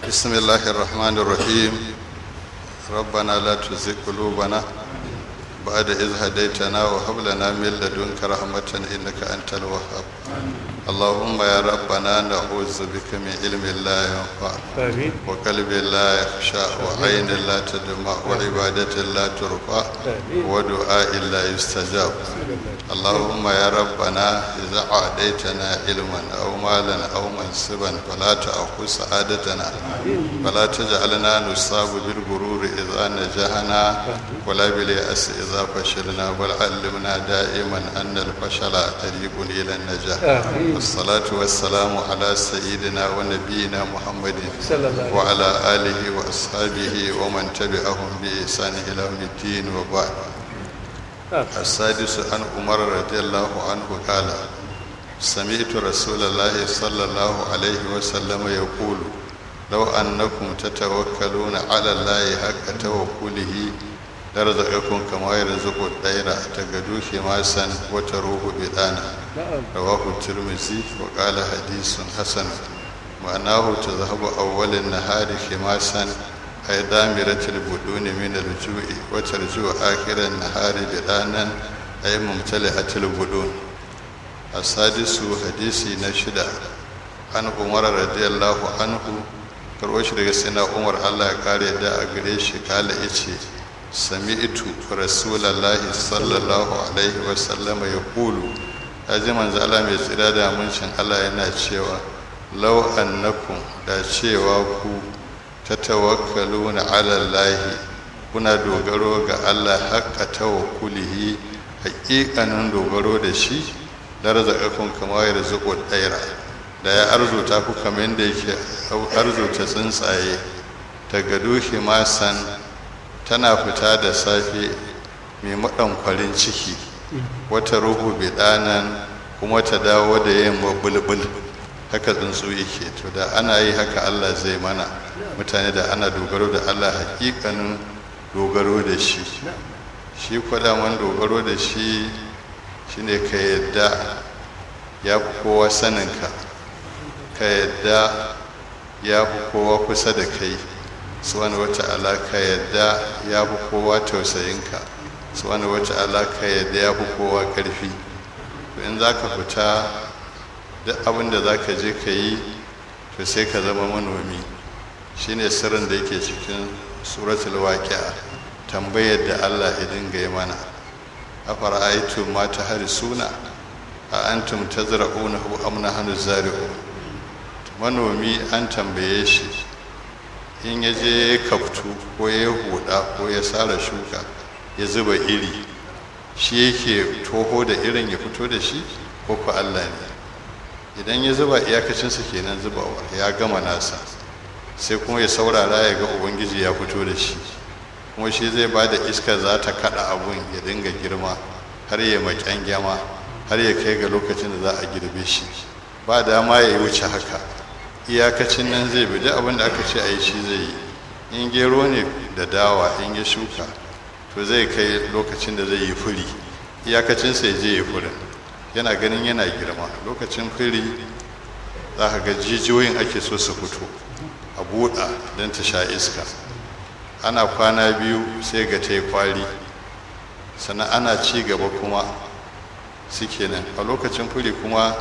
بسم الله الرحمن الرحيم ربنا لا تزغ قلوبنا بعد إذ هديتنا وهب لنا من لدنك رحمة إنك أنت الوهاب اللهم يا ربنا نعوذ بك من علم لا ينفع آمين وقلب لا يخشى وعين لا تدمع وعبادة لا ترفع آمين. ودعاء لا يستجاب اللهم يا ربنا إذا أعديتنا علما أو مالا أو منصبا فلا تأخذ سعادتنا فلا تجعلنا نصاب بالغرور إذا نجحنا ولا باليأس إذا فشلنا بل علمنا دائما أن الفشل طريق إلى النجاح آمين. والصلاة والسلام على سيدنا ونبينا محمد صلى الله عليه وعلى آله وأصحابه ومن تبعهم بإحسان إلى يوم الدين وبعد آه. السادس عن عمر رضي الله عنه قال سمعت رسول الله صلى الله عليه وسلم يقول لو أنكم تتوكلون على الله حق توكله لرزقكم كما يرزق الطير تغدو خماسا وتروح بدانا نعم رواه الترمذي وقال حديث حسن معناه تذهب أول النهار خماسا أي دامرة البدون من الجوع وترجو آخر النهار بدانا أي ممتلئة البدون السادس حديثي نشدة عن عمر رضي الله عنه karwashi daga sina umar allah ya kare da a gare shi kala ya ce sami'tu rasulallahi sallallahu alaihi wasallama ya kulu ya ji manzo allah mai tsira da muncin allah yana cewa lau annakum da cewa ku ta tawakkaluna ala allahi kuna dogaro ga allah haqqa tawakkulihi haƙiƙanin dogaro da shi da razaqakum kama yarzuqu daira da ya arzuta ku kamar yadda yake arzuta tsuntsaye ta gado masan tana fita da safe mai maɗankwarin ciki wata ruhu bidanan kuma ta dawo da yamma bulbul haka tsuntsu yake to da ana yi haka allah zai mana mutane da ana dogaro da allah hakikanin dogaro da shi shi kwadaman dogaro da shi shine ka yadda ya fi kowa saninka ka yadda ya fi kowa kusa da kai wani wata alaka yadda ya fi kowa tausayinka wani wata alaka yadda ya fi kowa ƙarfi to in za ka fita duk abin da za ka je ka yi to sai ka zama manomi shine sirrin da yake cikin suratul waqi'a tambayar da Allah ya dinga yi mana afara aitu ma ta suna a antum tazra'unahu am nahnu zari'un manomi an tambaye shi in ya je ya kaftu ko ya huda ko ya sara shuka ya zuba iri shi yake toho da irin ya fito da shi ko ku Allah ne idan ya zuba iyakacinsa kenan zubawa ya gama nasa sai kuma ya saurara ya ga ubangiji ya fito da shi kuma shi zai ba da iska za ta kada abun ya dinga girma har ya maƙyan gyama har ya kai ga lokacin da za a girbe shi ba dama ya wuce haka iyakacin nan zai bi duk abin da aka ce a yi shi zai yi in gero ne da dawa in ya shuka to zai kai lokacin da zai yi furi iyakacin sai je ya furin yana ganin yana girma lokacin furi za ka ga jijiyoyin ake so su fito a buɗa don ta sha iska ana kwana biyu sai ga ta yi kwari sannan ana ci gaba kuma suke nan a lokacin furi kuma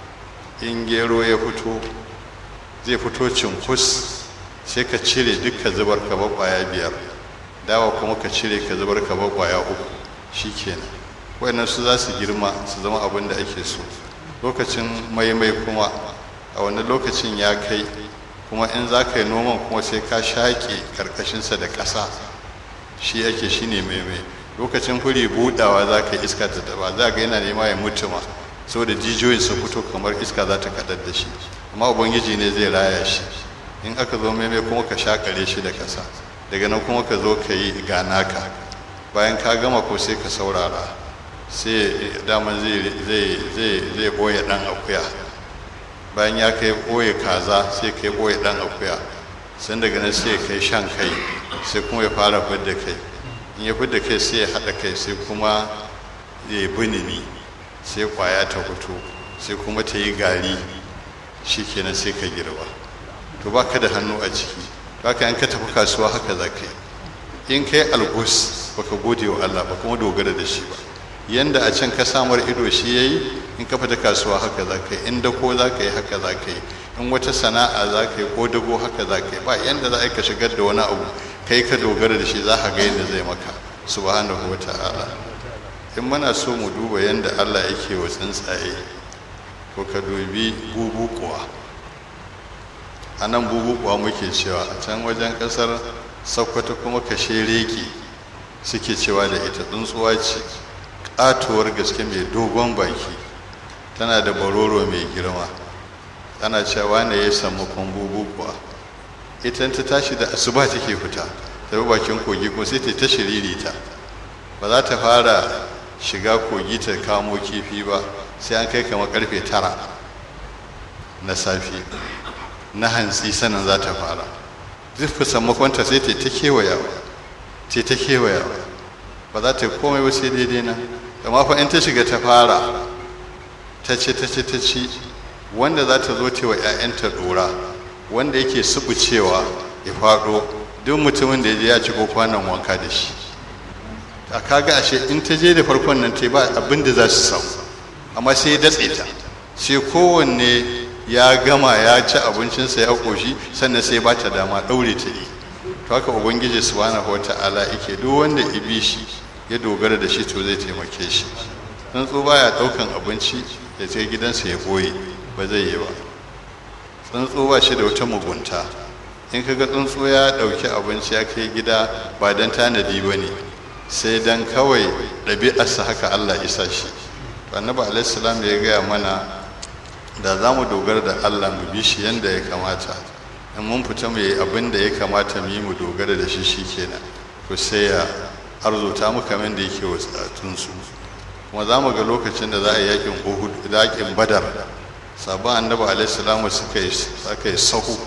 in gero ya fito zai fito cinkus sai ka cire duka zubar ka kwaya biyar dawa kuma ka cire ka zubar ka kwaya uku shi kenan wayannan su za su girma su zama abin da ake so lokacin maimai kuma a wani lokacin ya kai kuma in za ka yi noman kuma sai ka shaƙe karkashinsa da ƙasa shi ake shi ne maimai lokacin furi budawa za ka iska ta taba za ga yana nema ya mutu ma saboda jijiyoyin su fito kamar iska za ta kaɗar da shi amma ubangiji ne zai raya shi in aka zo maimai kuma ka shakare shi da kasa daga nan kuma ka zo ka yi ganaka bayan ka gama ko sai ka saurara sai daman zai ɓoye ɗan akuya bayan ya kai ɓoye kaza sai kai ɓoye ɗan akuya sai daga nan sai kai shan kai sai kuma ya fara fidda kai in ya fidda kai sai ya haɗa kai sai kuma ya yi binini sai kwaya ta fito sai kuma ta yi gari shi kenan sai ka girba to ba ka da hannu a ciki to haka in ka tafi kasuwa haka za ka yi in kai algus baka gode wa Allah ba kuma dogara da shi ba yanda a can ka samar ido shi yayi in ka fita kasuwa haka za ka yi in dako za ka yi haka za ka yi in wata sana'a za ka yi ko dago haka za ka yi ba yanda za ka shigar da wani abu kai ka dogara da shi za ka ga yadda zai maka subhanahu wa ta'ala in muna so mu duba yanda Allah yake wa tsuntsaye ko ka dubi bubukuwa a nan bubukuwa muke cewa a can wajen kasar sokoto kuma kashe reki suke cewa da ita tsuntsuwa ce katuwar gaske mai dogon baki tana da baroro mai girma tana cewa ne ya samu bubu kuwa ita ta tashi da asuba take fita ta bi bakin kogi ko sai ta ta shiririta ba za ta fara shiga kogi ta kamo kifi ba sai an kai kama karfe tara na safe na hantsi sanin za ta fara zurfi sammakonta sai ta ta kewayawa ta ta kewayawa ba za ta komai ba sai daidai na amma fa in ta shiga ta fara ta ce ta ce ta ci wanda za ta zo tewa 'ya'yanta dora wanda yake subucewa ya faɗo duk mutumin da ya je ya ci kwanan wanka da shi a kaga ashe in ta je da farkon nan ta ba abin da za su samu amma sai ya datse ta sai kowanne ya gama ya ci abincinsa ya ƙoshi sannan sai ba ta dama ɗaure ta yi to haka ubangiji subhanahu wata'ala yake duk wanda ibi shi ya dogara da shi to zai taimake shi tsuntsu baya ɗaukan abinci ya je gidansa ya ɓoye ba zai yi ba tsuntsu ba shi da wata mugunta in ka ga tsuntsu ya ɗauki abinci ya kai gida ba don tanadi ba ne sai don kawai ɗabi'arsa haka allah isa shi to annabi alaihissalam ya gaya mana da za mu dogara da allah mu bi shi yadda ya kamata in mun fita mu yi abin da ya kamata mu yi mu dogara da shi shi kenan to sai ya arzuta mu kamar da yake wa tsatunsu kuma za mu ga lokacin da za a yi yakin uhud yakin badar sabon annabi alaihi suka yi suka yi sahu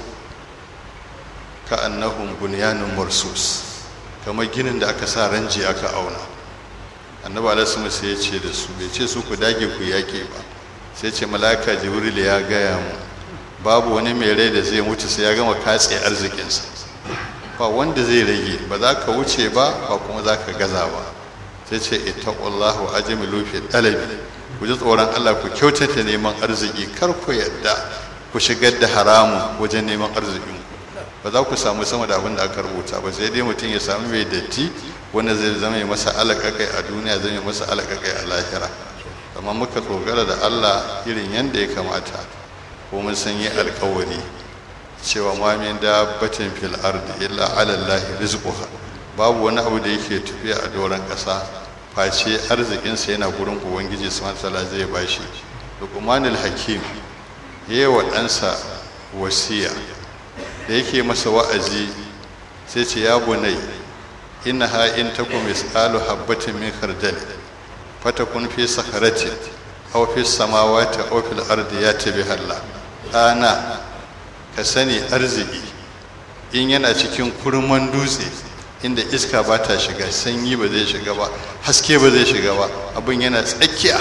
ka annahum bunyanun marsus kamar ginin da aka sa ranji aka auna annabi alaihi sai ya ce da su bai ce su ku dage ku yake ba sai ce malaka jibril ya gaya mu babu wani mai rai da zai mutu sai ya gama katse arzikinsa ba wanda zai rage ba za ka wuce ba ba kuma za ka gaza ba sai ce ittaqullahu ajmilu fi talabi ku ji tsoron Allah ku kyautata neman arziki kar ku yadda ku shigar da haramun wajen neman arzikin ba za ku samu sama da abin da aka rubuta ba sai dai mutum ya samu mai datti wanda zai zama masa alaƙaƙai a duniya zai masa alaƙaƙai a lahira amma muka tsogara da Allah irin yadda ya kamata ko mun san yi alƙawari cewa ma min dabbatin fil ardi illa ala Allah rizquha babu wani abu da yake tafiya a doron ƙasa face arzikinsa yana gurin ubangiji subhanahu wataala zai bashi luqmanul hakim yayi wa ɗansa wasiya da yake masa wa'azi sai ce ya bunai innaha in takum misqalu habatin min khardal fatakun fi sakharatin aw fi samawati aw fil ardi yati biha Allah ana ka sani arziki in yana cikin kurman dutse inda iska ba ta shiga sanyi ba zai shiga ba haske ba zai shiga ba abin yana tsakiya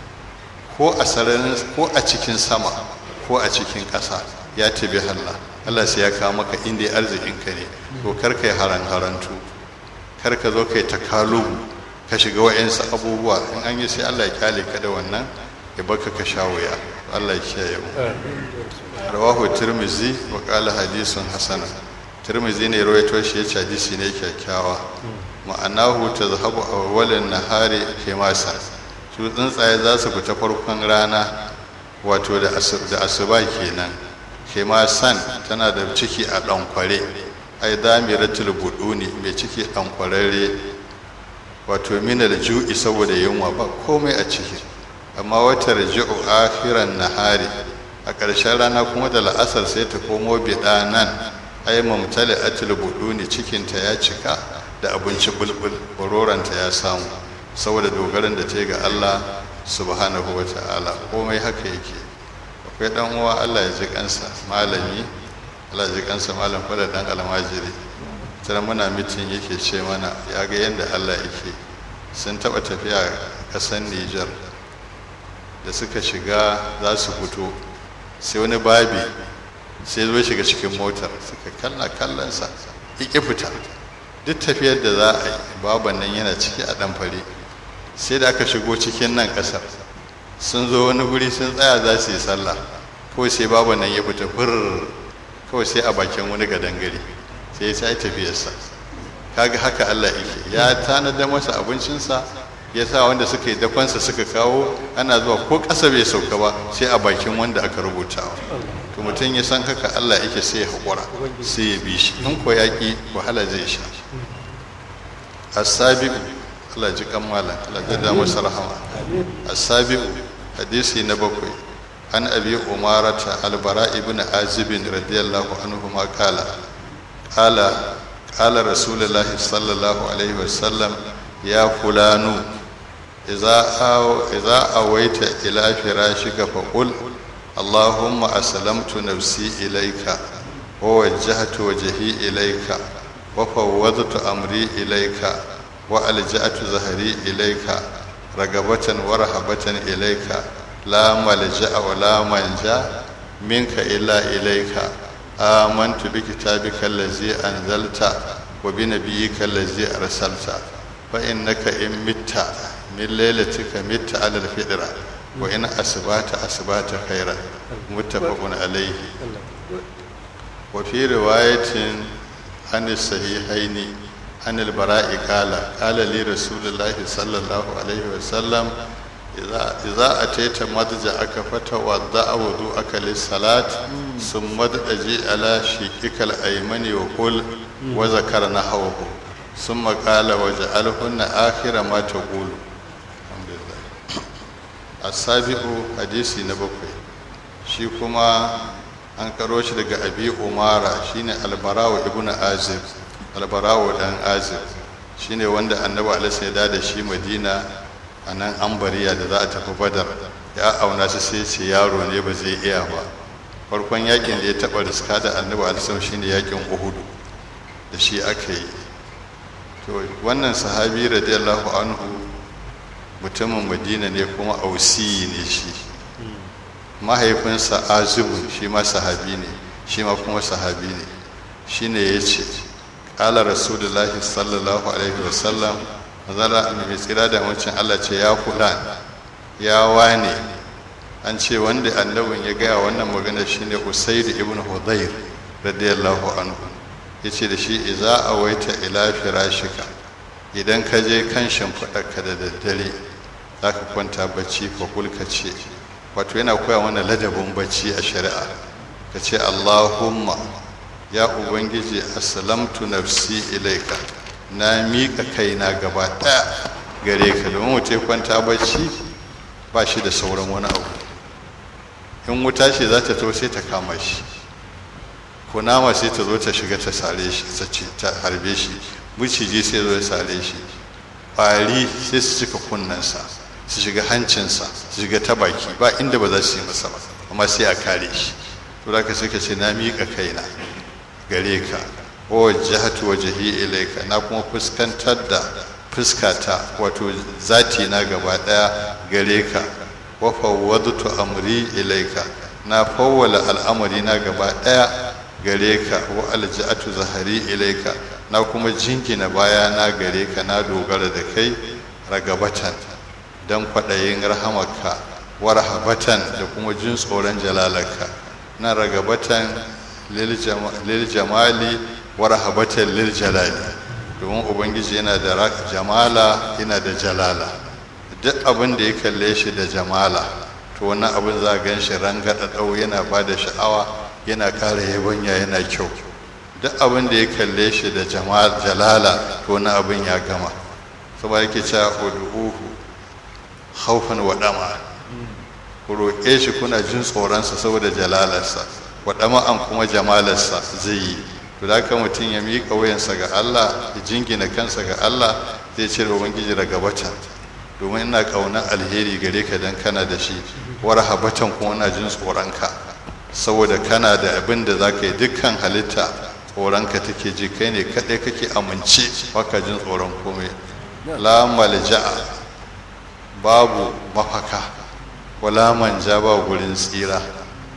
ko a sararin ko a cikin sama ko a cikin ƙasa ya tabi Allah Allah sai ya kawo maka inda arzikin ka ne to kar kai haran harantu kar ka zo kai takalubu ka shiga wa'yansu abubuwa in an yi sai Allah ya kyale ka da wannan ya baka ka sha wuya Allah ya kiyaye mu rawahu tirmizi wa qala hadithun hasana tirmizi ne rawaito shi yace hadisi ne kyakkyawa ma'anahu tazhabu awwalan nahari masa su tsuntsaye za su fita farkon rana wato da asuba kenan san tana da ciki a ɗankware ai damiratul buduni mai ciki ɗankwararre wato minal ju'i saboda yunwa ba komai a ciki amma wata raji'u akhiran nahari a ƙarshen rana kuma da la'asar sai ta komo biɗa nan ai mamtali atil buduni cikinta ya cika da abinci bulbul baroranta ya samu saboda dogaran da ta ga Allah subhanahu wa ta'ala komai haka yake akwai dan uwa Allah ya ji kansa malami Allah ya ji kansa malam fada dan almajiri tana muna mitin yake ce mana ya ga yadda Allah yake sun taba tafiya kasan Nijar da suka shiga za su fito sai wani babi sai zo shiga cikin motar suka kalla kallonsa ƙi fita duk tafiyar da za a yi baban nan yana ciki a ɗan fare sai da aka shigo cikin nan ƙasar sun zo wani guri sun tsaya za su yi sallah kawai sai baban nan ya fita fur kawai sai a bakin wani gadangare sai ya sai tafiyarsa kaga haka Allah yake ya tanada masa abincinsa ya sa wanda suka yi dafansa suka kawo ana zuwa ko ƙasa bai sauka ba sai a bakin wanda aka rubuta to mutum ya san haka Allah yake sai ya haƙura sai ya bi shi in ko yaƙi wahala zai sha asabi'u Allah ji kammala Allah ya da masa rahama asabi'u hadisi na bakwai an abi umarata albara ibn azibin radiyallahu anhu ma kala kala kala rasulullahi sallallahu alaihi wasallam ya fulanu idza awaita ila firashika faqul allahumma aslamtu nafsi ilayka wa wajjahtu wajhi ilayka wa fawwadtu amri ilayka wa alja'tu zahri ilayka ragabatan wa rahabatan ilayka la malja'a wa la manja minka illa ilayka amantu bi kitabika allazi anzalta wa bi nabiyyika allazi arsalta fa innaka in mitta min lailatika mitta ala alfitra wa in asbata asbata khairan muttafaqun alayhi wa fi riwayatin an sahihaini an albara'i qala qala li rasulillahi sallallahu alaihi wa sallam idza ataita madja'aka fatawadda wudu'aka lis-salat thumma daji ala shiqikal aymani wa qul wa zakara nahwahu thumma qala waj'alhunna akhira ma taqulu alhamdulillah as-sabi'u hadisi na bakwai shi kuma an karo shi daga abi umara shine albarawa ibnu azib albarawa dan azib shine wanda annabi alaihi ya da shi madina a nan ambariya da za a tafi badar ya auna su sai ce yaro ne ba zai iya ba farkon yakin da ya taba riska da annabi alisam shine yakin uhudu da shi aka yi to wannan sahabi radiyallahu anhu mutumin madina ne kuma ausiyi ne shi mahaifinsa azibun shi ma sahabi ne shi ma kuma sahabi ne shine ya ce ƙala rasulullahi sallallahu alaihi wasallam zara mai tsira da wancan Allah ce ya kula ya wane an ce wanda annabin ya gaya wannan magana shine Usaid ibn Hudayr radiyallahu anhu yace da shi idza awaita ila firashika idan ka je kan shimfiɗarka da daddare zaka kwanta bacci fa kulka ce wato yana koya mana ladabin bacci a shari'a ka ce Allahumma ya ubangiji aslamtu nafsi ilaika na miƙa kaina gaba ɗaya gare ka domin mutum kwanta bacci ba shi da sauran wani abu in wuta ce za ta to sai ta kama shi kunama sai ta zo ta shiga ta sare shi ta harbe shi miciji sai zo ya sare shi ƙwari sai su cika kunnensa su shiga hancinsa su shiga ta baki ba inda ba za su yi masa ba amma sai a kare shi to da ka sai ka ce na miƙa kaina gare ka wajahatu wajhi ilayka na kuma fuskantar da fuskata wato zati na gaba daya gare ka wa fawwadtu amri ilayka na fawwala al'amari na gaba daya gare ka wa alja'atu zahari ilayka na kuma jingina baya na gare ka na dogara da kai ragabatan dan kwadayin rahamarka wa rahabatan da kuma jin tsoron jalalarka na ragabatan lil jamali wa rahabatan lil jalali domin ubangiji yana da jamala yana da jalala duk abin da ya kalle shi da jamala to wannan abin za a gan shi rangada dau yana ba da sha'awa yana ƙara yabanya yana kyau duk abin da ya kalle shi da jalala to wannan abin ya gama saboda yake cewa ud'uhu khawfan wa dama ku roƙe shi kuna jin tsoronsa saboda jalalarsa wa an kuma jamalarsa zai yi to da haka mutum ya miƙa wayansa ga Allah ya jingina kansa ga Allah zai ce ubangiji daga batan domin ina ƙaunar alheri gare ka dan kana da shi war habatan kuma ina jin tsoronka saboda kana da abin da za ka yi dukkan halitta tsoronka take ji kai ne kaɗai kake amince baka jin tsoron komai la malja'a babu mafaka wala manja ba gurin tsira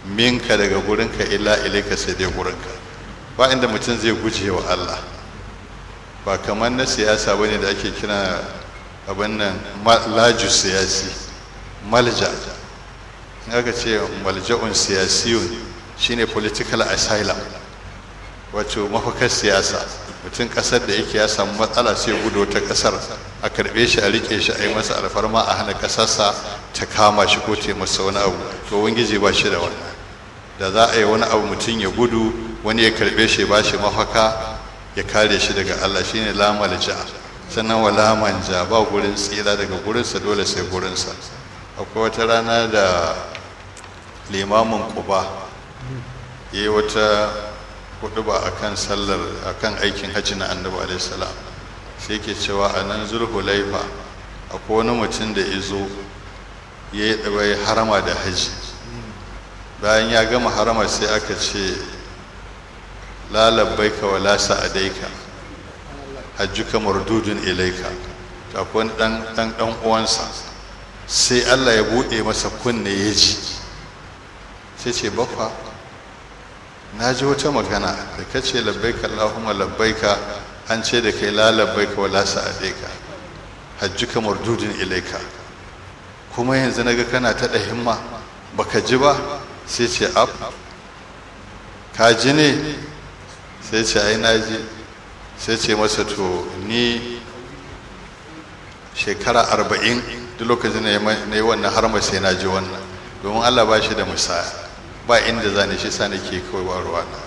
minka daga gurinka illa ilaika sai dai gurinka ba inda mutum zai guje wa Allah ba kamar na siyasa bane da ake kira abin nan laju siyasi malja in aka ce malja'un siyasiyun shine political asylum wato mafakar siyasa mutum kasar da yake ya samu matsala sai gudu ta kasar a karbe shi a rike shi a yi masa alfarma a hana kasarsa ta kama shi ko ta masa wani abu to wangiji ba shi da wannan da za a yi wani abu mutum ya gudu wani ya karbe shi ba shi mafaka ya kare shi daga Allah shine la malja sannan wala manja ba gurin tsira daga gurinsa dole sai gurinsa akwai wata rana da limamin kuba ya yi wata hudu ba akan sallar akan aikin hajji na annabi alaihi salam sai ke cewa a nan zulhulaifa akwai wani mutum da izo ya yi ɗawai harama da hajji bayan ya gama harama sai aka ce lalabbaika wa la sa'adaika hajjuka mardudun ilaika akwai dan dan dan uwansa sai Allah ya bude masa kunne ya ji sai ce baffa na ji wata magana da kace labbaika Allahumma labbaika an ce da kai la labbaika wa la sa'adaika hajjuka mardudun ilaika kuma yanzu naga kana ta da himma baka ji ba sai ce ab ka ji ne sai ce ai na ji sai ce masa to ni shekara arba'in duk lokacin na yi wannan har sai na ji wannan domin allah ba shi da musaya ba inda za ni shi sa nake kawai ba ruwa na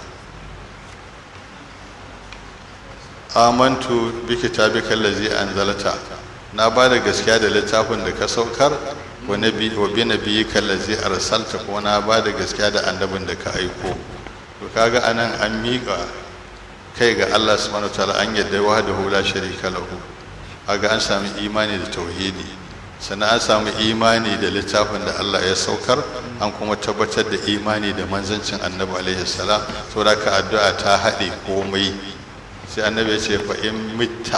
amantu bi kitabika allazi anzalta na ba da gaskiya da littafin da ka saukar wa nabi wa bi nabiyyika allazi arsalta ko na ba da gaskiya da annabin da ka aiko to kaga anan an miƙa kai ga Allah subhanahu wataala an yadda wahdahu la sharika lahu aga an sami imani da tauhidi sannan an samu imani da littafin da Allah ya saukar an kuma tabbatar da imani da manzancin annabi alaihi salam saboda ka addu'a ta haɗe komai sai annabi ya ce fa in mitta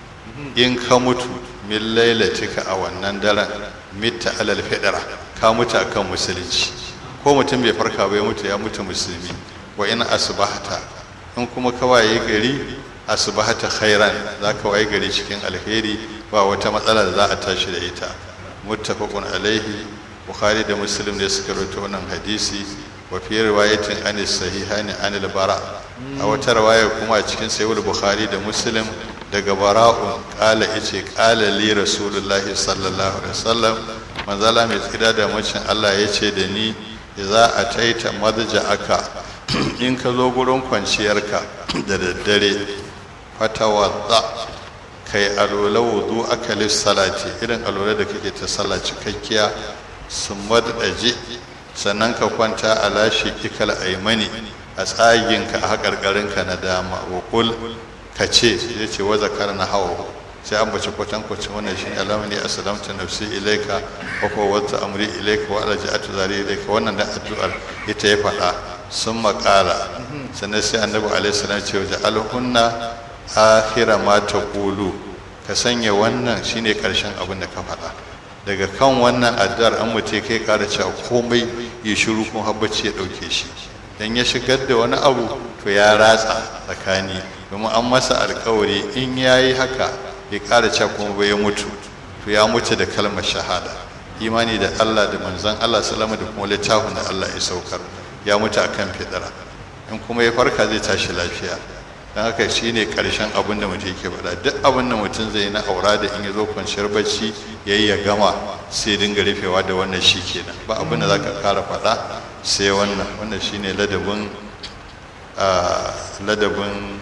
in ka mutu min lailatika a wannan daren mitta alal fidra ka mutu akan musulunci ko mutum bai farka ba ya mutu ya mutu musulmi wa in asbahta in kuma ka waye gari asbahata khairan za ka waye gari cikin alheri ba wata matsala da za a tashi da ita muttafaqun alaihi bukhari da muslim ne suka rawaito wannan hadisi wa fi riwayatin an sahihani an al-bara a wata riwaya kuma cikin sahih bukhari da muslim daga bara'un qala yace qala li rasulullahi sallallahu alaihi wasallam manzala mai tsira da macin Allah yace da ni idza ataita madja'aka in ka zo gurin kwanciyarka da daddare fatawadda kai alola wudu aka salati irin alola da kake ta sallah cikakkiya sun madaje sannan ka kwanta a lashe ikal aimani a tsaginka a haƙarƙarinka na dama wa kul ka ce ya ce wa zakar na hawa sai an bace kwatankwacin wannan shi alamani assalamtu nafsi ilaika wa kuwa wata amri ilaika wa alaja'atu zari ilaika wannan da addu'ar ita ya faɗa sun makala sannan sai annabi alaihissalam ce waje alhunna akhira ma ta kulu ka sanya wannan shine karshen abin da ka faɗa daga kan wannan addu'ar an mutu kai ƙara cewa komai ya shiru kun habbaci ya ɗauke shi dan ya shigar da wani abu to ya ratsa tsakani domin an masa alkawari in ya yi haka ya ƙara cewa kuma bai ya mutu to ya mutu da kalmar shahada imani da allah da manzon allah salama da kuma littafin da allah ya saukar ya mutu a kan fidara in kuma ya farka zai tashi lafiya don haka shi ne ƙarshen abin da mutum yake faɗa duk abin da mutum zai na aura da in ya zo kwanciyar bacci ya yi ya gama sai dinga rufewa da wannan shi kenan ba abin da za ka ƙara faɗa sai wannan wannan shi ne ladabin ladabin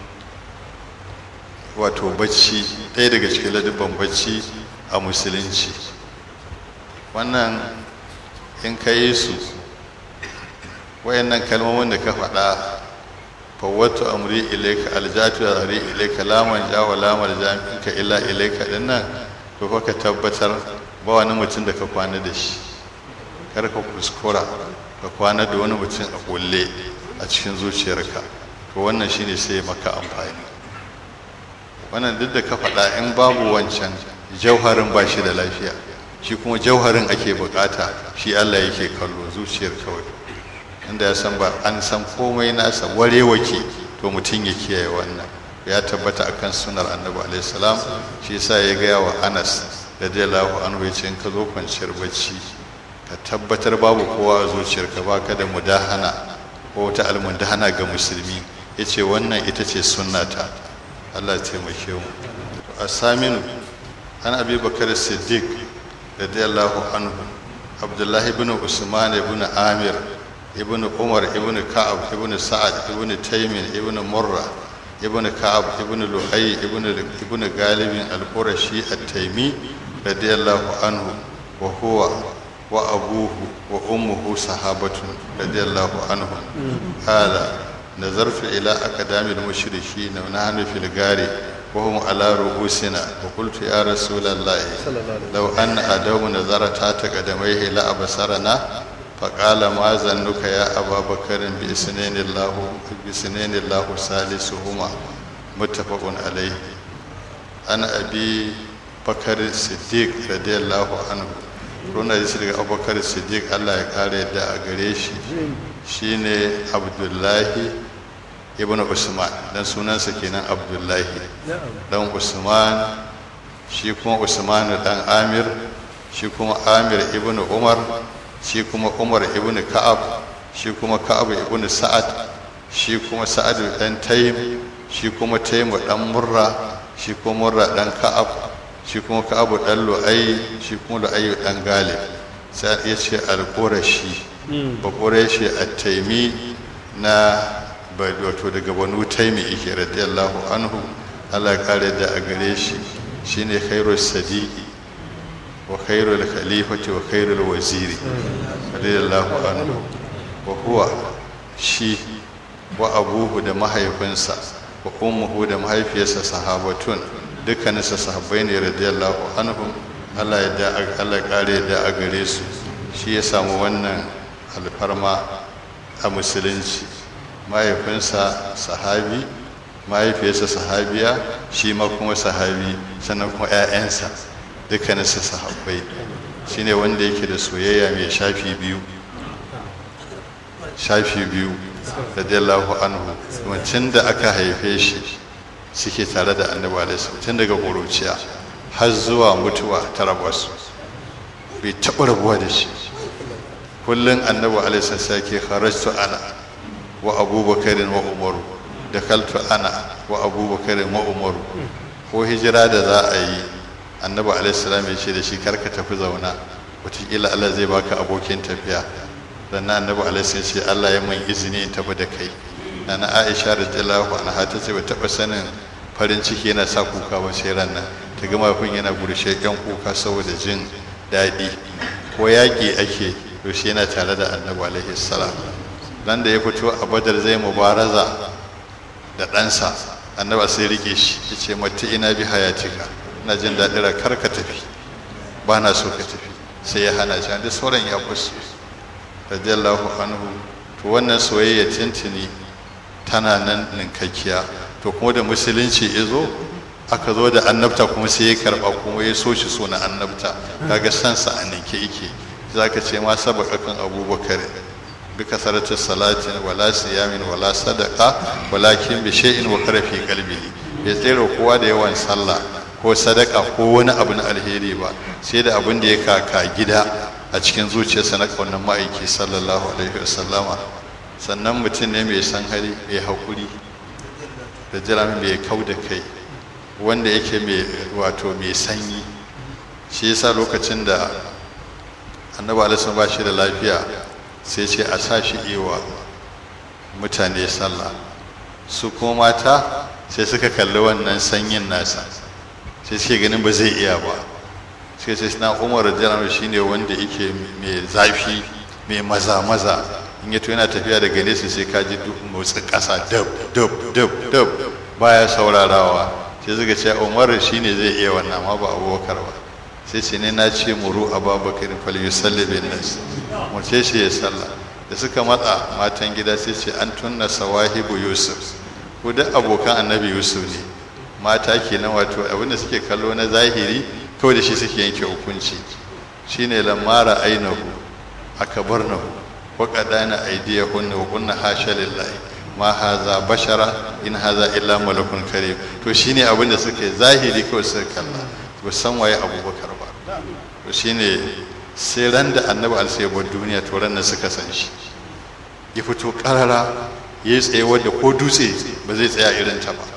wato bacci ɗaya daga cikin ladabin bacci a musulunci wannan in ka yi su wayannan kalmomin da ka faɗa fawwatu amri ilayka aljatu zari ilayka la manja wa la marja minka illa ilayka dinnan to fa ka tabbatar ba wani mutum da ka kwana da shi kar ka kuskura ka kwana da wani mutum a kulle a cikin zuciyarka to wannan shine sai maka amfani wannan duk da ka faɗa in babu wancan jauharin ba shi da lafiya shi kuma jauharin ake bukata shi Allah yake kallo zuciyar kawai inda ya san ba an san komai nasa warewake to mutum ya kiyaye wannan ya tabbata akan sunar annabi alaihi salam shi yasa ya gaya wa anas radiyallahu anhu ya ce in ka zo kwanciyar bacci ka tabbatar babu kowa a zuciyarka baka da mudahana ko wata almundahana ga musulmi ya ce wannan ita ce sunnata allah ya taimake mu a saminu an abi bakar siddiq radiyallahu anhu abdullahi ibn usman ibn amir ibn umar ibn ka'ab ibn sa'ad ibn taymin ibn murra ibn ka'ab ibn lu'ay ibn ibn galibin al-qurashi at-taymi radiyallahu anhu wa huwa wa abuhu wa ummuhu sahabatun radiyallahu anhum qala nazartu ila aqdamil mushrikin wa nahnu fil gari وهم على رؤوسنا وقلت يا رسول الله لو أن أدوم نظر تحت قدميه لأبصرنا فقال ما ظنك يا أبا بكر بإسنين الله بإسنين الله ثالثهما متفق عليه أنا أبي بكر الصديق رضي الله عنه runa da daga abubakar siddiq allah ya kare da a gare shi shine abdullahi ibn usman dan sunansa kenan abdullahi dan usman shi kuma usman dan amir shi kuma amir ibn umar shi kuma umar ibn ka'ab shi kuma ka'ab ibn sa'ad shi kuma sa'ad dan taym shi kuma taym dan murra shi kuma murra dan ka'ab shi kuma ka'ab dan lu'ay shi kuma lu'ay dan galib sai ya ce al-qurashi ba qurashi at-taymi na wato daga banu taimi yake radiyallahu anhu Allah kare da a gare shi shine khairul sadiqi wa khairul khalifati wa khairul waziri radiyallahu anhu wa huwa shi wa abuhu da mahaifinsa wa ummuhu da mahaifiyarsa sahabatun dukkaninsa sahabbai ne radiyallahu anhu Allah ya da Allah kare da a gare su shi ya samu wannan alfarma a musulunci mahaifinsa sahabi mahaifiyarsa sahabiya shi ma kuma sahabi sannan kuma 'ya'yansa dukkaninsa sahabbai shine wanda yake da soyayya mai shafi biyu shafi biyu radiyallahu anhu wancan da aka haife shi suke tare da annabi alaihi tun daga ƙuruciya har zuwa mutuwa ta rabasu bai taɓa rabuwa da shi kullum annabi alaihi sai ke kharajtu ana wa abubakarin wa umaru da kaltu ana wa abubakarin wa umaru ko hijira da za a yi annabi alaihissalam ya ce da shi karka tafi zauna wataƙila allah zai baka abokin tafiya dan na annabi alaihissalam ce allah ya mun izini in tafi da kai na na aisha radiyallahu anha ta ce ba taɓa sanin farin ciki yana sa kuka ba sai ran nan ta gama kun yana gurshe yan kuka saboda jin daɗi ko yaƙi ake to shi yana tare da annabi alaihissalam nan da ya fito a badar zai mubaraza da ɗansa annaba sai rike shi ya ce mata ina bi hayatika ina jin daɗin kar ka tafi ba na so ka tafi sai ya hana shi da sauran ya kusa radiyallahu anhu to wannan soyayya tintini tana nan ninkakkiya to kuma da musulunci ya zo aka zo da annabta kuma sai ya karɓa kuma ya so shi so na annabta kaga sansa a ninke yake za ka ce ma sabaka kan abubakar بكثرة الصلاة ولا صيام ولا صدقة ولكن بشيء وقر في قلبه يtsere kowa da yawan sallah ko sadaka ko wani abu na alheri ba sai da abin da ya kaka gida a cikin zuciyarsa na kaunar ma'aiki sallallahu alaihi wasallama sannan mutum ne mai san hali mai haƙuri da jira mai kau da kai wanda yake mai wato mai sanyi shi yasa lokacin da annabi alaihi ba shi da lafiya sai ce a sa shi ewa mutane sallah su kuma mata sai suka kalli wannan sanyin nasa sai suke ganin ba zai iya ba sai sai na umar janar shi ne wanda yake mai zafi mai maza-maza in yato yana tafiya daga nesa sai ka ji motsin ƙasa dab dab dab dab baya saurarawa sai suka ce umar shi ne zai iya wannan amma ba abubakar ba sai ce ne na ce muru a babakarin fal yusalli bin nas mace shi ya sallah da suka matsa matan gida sai ce an tunna sawahibu yusuf ko duk abokan annabi yusuf ne mata kenan wato abinda suke kallo na zahiri kawai da shi suke yanke hukunci shine lamara ainahu akabarnahu wa qadana aydiyahunna wa kunna hasha lillahi ma haza bashara in haza illa malakun karim to shine abin da suke zahiri kawai suka kalla ba san waye abubakar ba to shine sai ran da annabi alsai bar duniya to ran nan suka san shi ya fito karara ya tsaye wadda ko dutse ba zai tsaya irin ta ba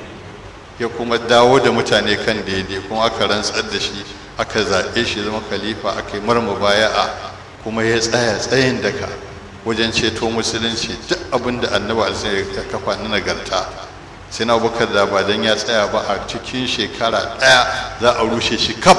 ya kuma dawo da mutane kan daidai kuma aka rantsar da shi aka zaɓe shi zama khalifa aka yi marma baya'a kuma ya tsaya tsayin daka wajen ceto musulunci duk abin da annabi alsai ya kafa na nagarta sai na abubakar da ba dan ya tsaya ba a cikin shekara ɗaya za a rushe shi kaf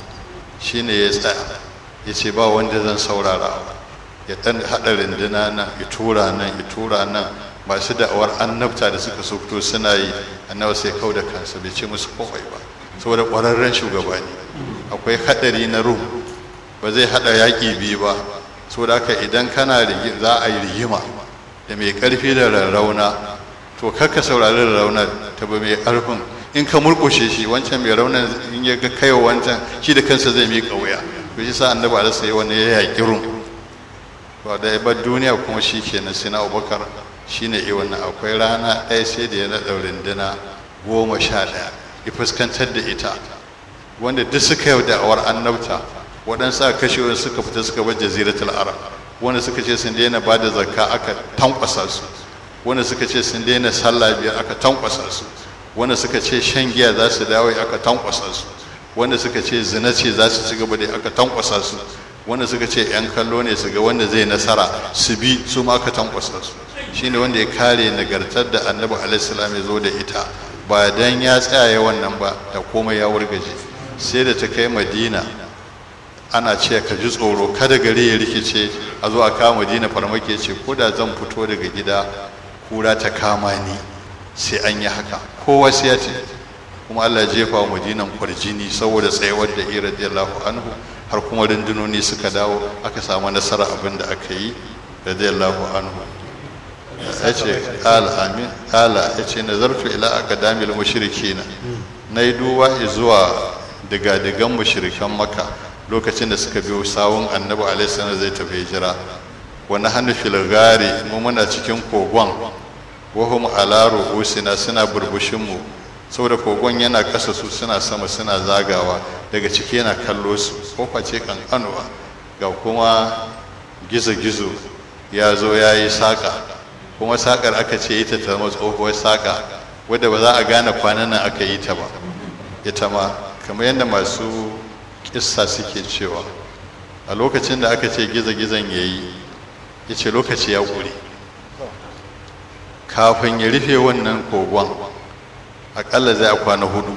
shine ya tsaya ya ce ba wanda zan saurara ya ɗan haɗa rinduna nan ya tura nan ya tura nan masu da'awar annabta da suka so fito suna yi annabi sai kau da kansa bai ce musu komai ba saboda ƙwararren shugaba ne akwai haɗari na rum ba zai haɗa yaƙi biyu ba saboda haka idan kana za a yi rigima da mai ƙarfi da rarrauna to kakka saurari rarrauna ta ba mai ƙarfin in ka murƙushe shi wancan mai raunan in ya ga kaiwa wancan shi da kansa zai miƙa wuya to shi sa annabi alaihi sai wani ya yaƙi rum to da bar duniya kuma shi kenan sai na abubakar shine iya wannan akwai rana ɗaya sai da ya naɗa runduna goma sha ɗaya ya fuskantar da ita wanda duk suka yau da'awar annabta waɗansu aka kashe wani suka fita suka bar jaziratul arab wanda suka ce sun daina ba da zakka aka tankwasa su wanda suka ce sun daina sallah biyar aka tankwasa su wanda suka ce shan giya za su dawo aka tankwasa su wanda suka ce zina ce za su ci gaba da aka tankwasa su wanda suka ce yan kallo ne su ga wanda zai nasara su bi su ma aka tankwasa su shine wanda ya kare nagartar da annabi alaihissalam ya zo da ita ba dan ya tsaya wannan ba da komai ya wurgaje sai da ta kai madina ana ce ka ji tsoro kada gari ya rikice a zo a kama madina farmaki ce ko da zan fito daga gida kura ta kama ni sai an yi haka kowa sai ya ce kuma Allah ya jefa wa madinan kwarjini saboda tsayawar da ira radiyallahu anhu har kuma rundunoni suka dawo aka samu nasara abin da aka yi radiyallahu anhu ya ce ƙala amin ƙala ya ce nazartu ila akadamil mushrikina na yi duba zuwa diga-digan mushrikan maka lokacin da suka biyo sawun annabi alaihi zai tafi hijira wani hannu filgari mu muna cikin kogon wahum ala ru'usina suna burbushin mu saboda kogon yana kasa su suna sama suna zagawa daga ciki yana kallo su kofa ce kankanuwa ga kuma gizo-gizo ya zo ya yi saƙa kuma saƙar aka ce ita ta zama tsohuwar saƙa wadda ba za a gane kwanan nan aka yi ta ba ita ma kamar yadda masu kissa suke cewa a lokacin da aka ce gizo-gizon ya yi ya ce lokaci ya ƙure kafin ya rufe wannan kogon aƙalla zai a kwana hudu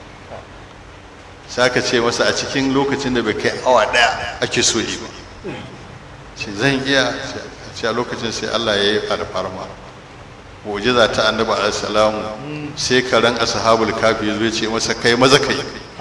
sai aka ce masa a cikin lokacin da bai kai awa ɗaya ake so yi ba ce zan iya ce a lokacin sai Allah ya yi alfarma mu'jiza ta annabi alaihi sai karan ashabul kafi zai ce masa kai maza kai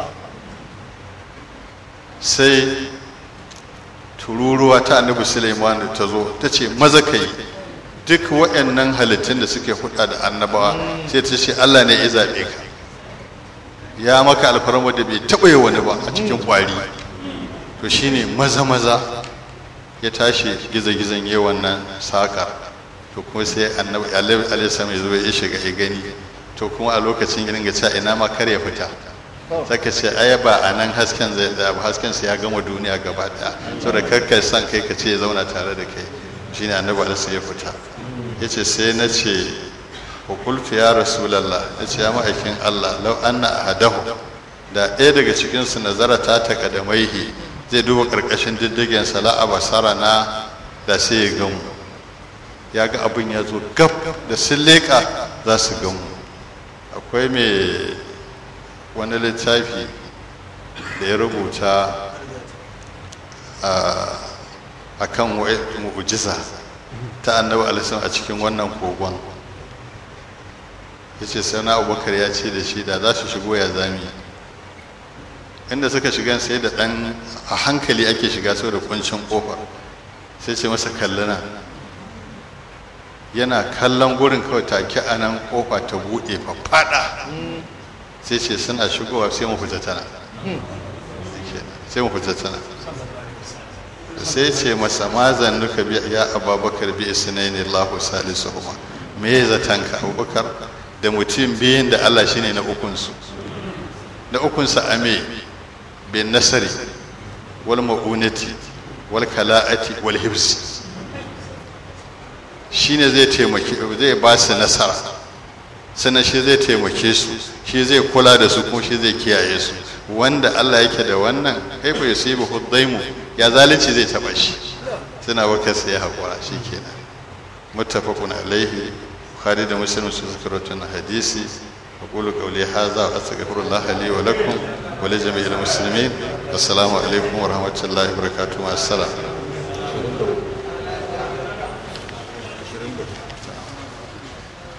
sai tururuwa ta annabi Sulaiman ta zo ta ce maza kai duk waɗannan halittun da suke huɗa da annabawa sai ta ce Allah ne ya zaɓe ka ya maka alfarma da bai taɓa yi wani ba a cikin ƙwari to shine maza maza ya tashi gizo-gizon yi wannan saƙar to kuma sai annabi alaihi mai zuwa ya shiga ya gani to kuma a lokacin ya dinga cewa ina ma kar ya fita saka ce ai ba a nan hasken zai da hasken sai ya gama duniya gaba daya saboda karkar san kai ka ce ya zauna tare da kai shine annabi alaihi ya fita yace sai na ce wa qultu ya rasulullah yace ya ma'aikin Allah law anna ahadahu da ɗaya daga cikin su nazara ta takadamaihi zai duba karkashin diddigen sala'a basara na da sai ya gamu ya ga abin ya zo gab da sun leƙa za su gamu akwai mai wani littafi da ya rubuta a kan mu'ujiza ta annabi alisun a cikin wannan kogon ya ce sai na abubakar ya ce da shi da za su shigo ya zami inda suka shiga sai da ɗan a hankali ake shiga sau da kuncin ƙofar sai ce masa kallana yana kallon gurin kawai take a nan ƙofa ta buɗe faɗa sai ce suna shigowa sai mu fita tana sai mu fita tana sai ce masa ma zannuka bi ya ababakar bi isnaini Allahu salisuhuma me ya zatanka abubakar da mutum biyun da Allah shine na ukunsu na ukunsa ame bin nasari wal ma'unati wal kala'ati wal hibsi shine zai taimaki zai ba su nasara sannan shi zai taimake su shi zai kula da su kuma shi zai kiyaye su wanda Allah yake da wannan kaifa yusibu huddaimu ya zalunci zai taba shi suna waka sai hakura shikenan muttafaqun alaihi bukhari da muslim su zikratun hadisi aqulu qawli hadha wa astaghfirullah li wa lakum wa li jami'il muslimin assalamu alaikum wa rahmatullahi wa barakatuh assalam